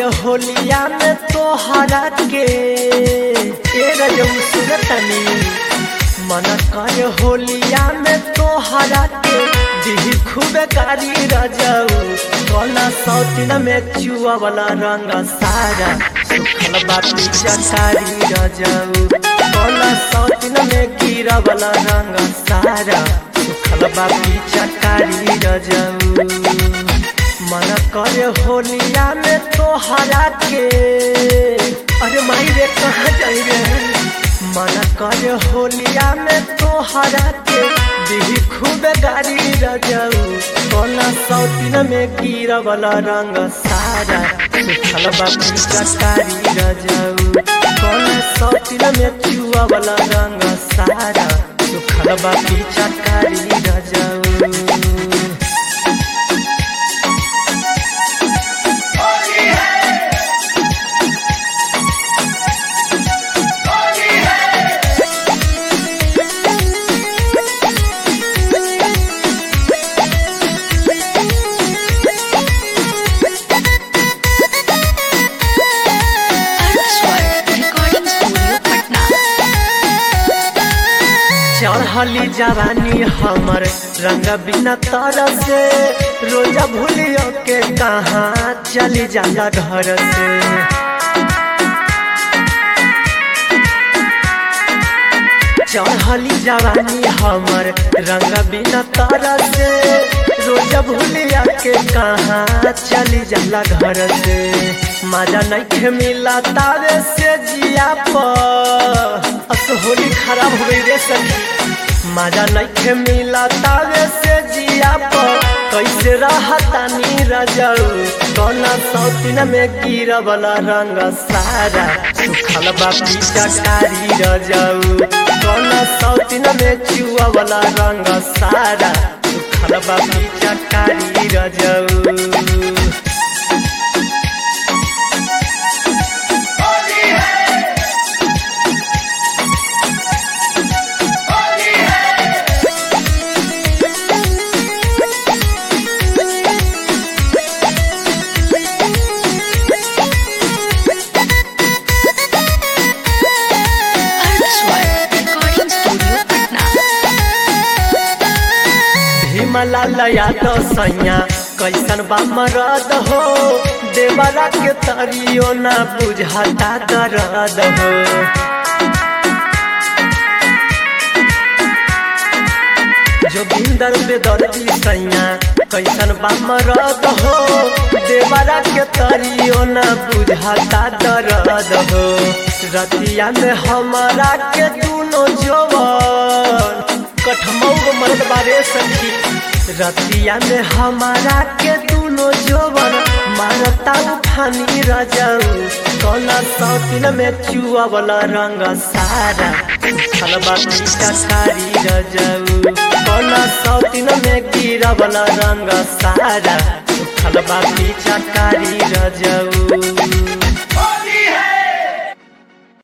होलिया में तोहरा के ए रजऊ सुनतनी मन कर होलिया में तोहरा के दिही खूब कारी रजऊ कोना सौतिन में चुआ वाला रंग सारा सुखल बाती चकारी रजऊ कोना सौतिन में गिरा वाला रंग सारा सुखल बाती चकारी रजऊ मन करे होलिया में तोहरा के अरे माई रे कहाँ जाई रे मन करे होलिया में तोहरा के दिही खूब गाड़ी रजऊ कोना सौतिन में गिरा वाला रंग सारा सुखल बाकी चकारी रजऊ कोना सौतिन में चुआ वाला रंग सारा सुखल बाकी चकारी रजऊ Artswar Recording Studio, Patna. चढ़ली जवानी हमर रंग बिना तर से रोजा भूलियो के कहाँ चली जाला घर से चढ़ली जवानी हमर रंग बिना तर से रोजा भूलिया के कहाँ चली जाला घर से मजा नहीं मिला तारे से जिया पर अस होली खराब हो गई रे सखी मजा नहीं मिला तारे से जिया पर कैसे रहतानी रजऊ कोना सौतिन में गिरा वाला रंग सारा सुखल बापी चकारी रजऊ कोना सौतिन में चुआ वाला रंग सारा सुखल बापी चकारी रजऊ Artswar Recording Studio, Patna. Bhimlal Yadav सैया कैसन बा मरद हो देवरा के तरियो ना बुझाता दर्द हो जोगिंदर बेदर्दी सैया कैसन बा मरद हो देवरा के तरियो ना बुझाता दर्द हो रतिया में हमारा के दोनों जोवन कठमौग मर्द बारे सखी रतिया में हमारा के दोनों जोवन मारता उठानी रजऊ कोना सौतिन में चुआ वाला रंग सारा खलबा चकारी रजऊ कोना सौतिन में गिरा वाला रंग सारा खलबा चकारी रजऊ